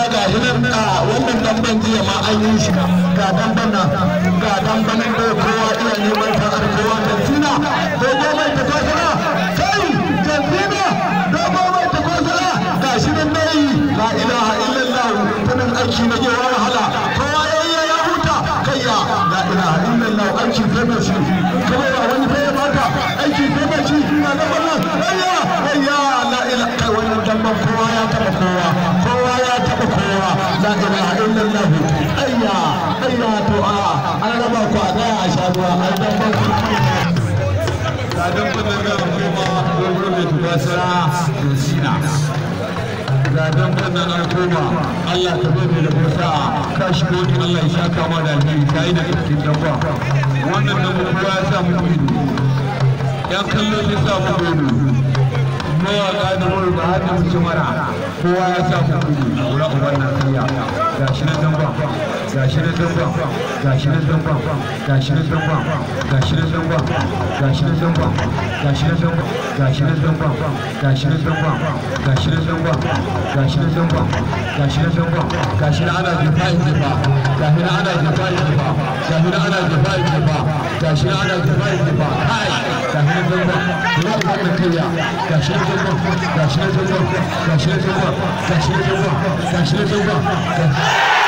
ga hinan a wannan damban jiya ma an yi shi ga damban nan ga damban nan da kowa iya neman ta kowa da sina dogo mai ta kwasara kai jantina dogo mai ta kwasara ga shi nan dai la ilaha illallah tunan aiki na yawa wahala kowa ya yi ya huta kayya la ilaha illallah aiki sai mai shi kuma ba wani sai ya baka aiki sai mai shi na damban nan ayya ayya la ilaha kai wannan damban kowa ya taba kowa kowa ya taba kowa la ilaha illallah ayya ayya to a an raba ku a daya a sha ruwa an dan ban ku ga dan ban da kuma gurbin da tubasara da sina ga dan ban nan an koma Allah ka bani da kusa ka shigo ni Allah ya shaka ma da alheri kai da cikin dabba wannan nan kowa ya sa mu ido yan kallo ne sa mu ido mawaƙa da mawaka har da mutum mara kowa ya sa ku kudu lura uban na kariya ga shi na zamba ga shi na zamba ga shi na zamba ga shi na zamba ga shi na zamba ga shi na zamba ga shi na zamba ga shi na zamba ga shi na zamba ga shi na zamba ga shi na zamba ga shi na zamba ga shi na ana jefa in jefa ga shi na ana jefa in jefa ga shi na ana jefa in jefa ga shi na ana jefa in jefa kai ga shi na zamba lura uban na kariya ga shi na zamba ga shi na zamba ga shi na zamba ga shi na zamba ga shi na zamba